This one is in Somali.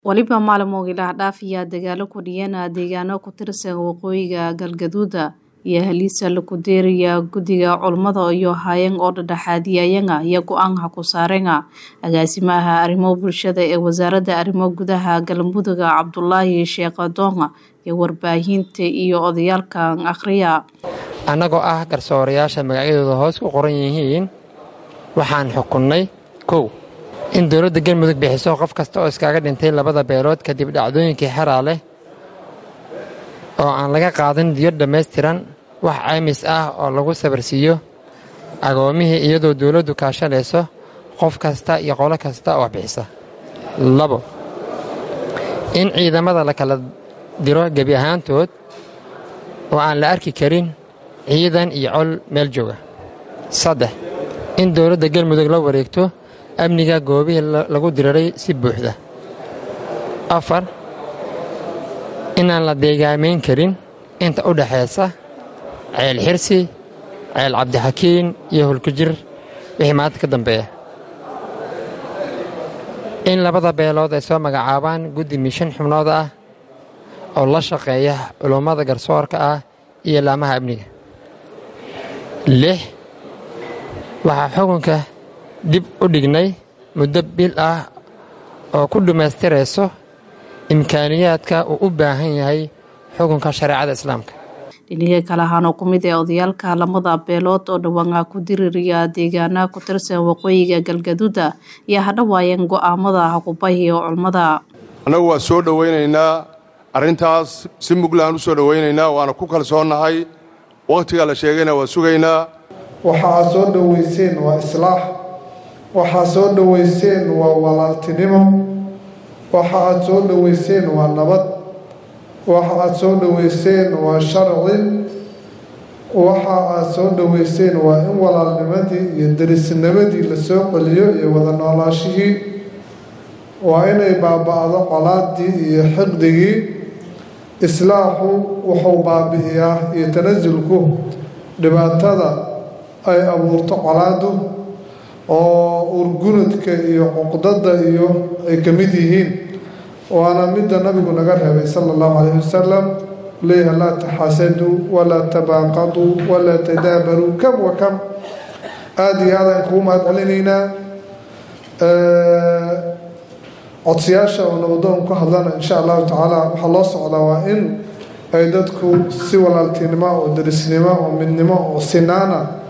Waliba maalmoodii la dhaafiya dagaalo ku dhiyana deegaano ku tirsan waqooyiga galgaduuda iyo haliisa lagu deeraya guddiga culummada iyo hay'an oo dhexdhexaadiyayanga iyo go-aanka ku saarenga agaasimaha arrimo bulshada ee wasaaradda arrimo gudaha galmudug cabdulaahi sheekh doonga iyo warbaahinta iyo odayaalka akhriya annagoo ah garsoorayaasha magacyadooda hoos ku qoran yihiin waxaan xukunnay kow in dowladda galmudug bixiso qof kasta oo iskaga dhintay labada beelood kadib dhacdooyinkii xeraa leh oo aan laga qaadan diyo dhammaystiran wax caymis ah oo lagu sabarsiiyo agoomihii iyadoo dowladdu kaashanayso qof kasta iyo qolo kasta oo bixisa labo in ciidamada la kala diro gebi ahaantood oo aan la arki karin ciidan iyo col meel jooga saddex in dowladda galmudug la wareegto amniga goobihii lagu diriray si buuxda afar inaan la deegaamayn karin inta u dhexaysa ceel xirsi ceel cabdixakiin iyo hulkujir wixii maanta ka dambeeya in labada beelood ay soo magacaabaan guddi mishan xubnood ah oo la shaqeeya culummada garsoorka ah iyo laamaha amniga lix waxaa xukunka dib u dhignay muddo bil ah oo ku dhammaystirayso imkaaniyaadka uu u baahan yahay xukunka shareecada islaamka dhiniga kale ahaanoo ku mid ee odayaalka lamada beelood oo dhawaanka ku diriraya deegaana ku tirsan waqooyiga galgaduuda iyo hadhawaayeen go'aamada haqubahi oo culmada annagu waa soo dhowaynaynaa arrintaas si muglaan u soo dhowaynaynaa waana ku kalsoonnahay wakhtiga la sheegayna waa sugaynaa waxa aad soo dhowayseen waa islaax waxaad soo dhowayseen waa walaaltinimo waxa aad soo dhowayseen waa nabad waxa aad soo dhowayseen waa sharci waxa aad soo dhowayseen waa in walaalnimadii iyo derisnimadii la soo celiyo iyo wada noolaashihii waa inay baaba'do colaadii iyo xiqdigii islaaxu wuxuu baabi'iyaa iyo tanasulku dhibaatada ay abuurto colaadu oo urgunadka iyo cuqdada iyo ay ka mid yihiin waana midda nabigu naga reebay sala allahu calayhi wasalam leeyaha laa taxaasaduu walaa tabaaqaduu walaa tadaabaruu kam wa kam aada iyo aadaan kugu mahad celinaynaa codsiyaasha oo nabadoon ku hadlana insha allahu tacaala waxaa loo socdaa waa in ay dadku si walaaltinimo oo derisnimo oo midnimo oo sinaana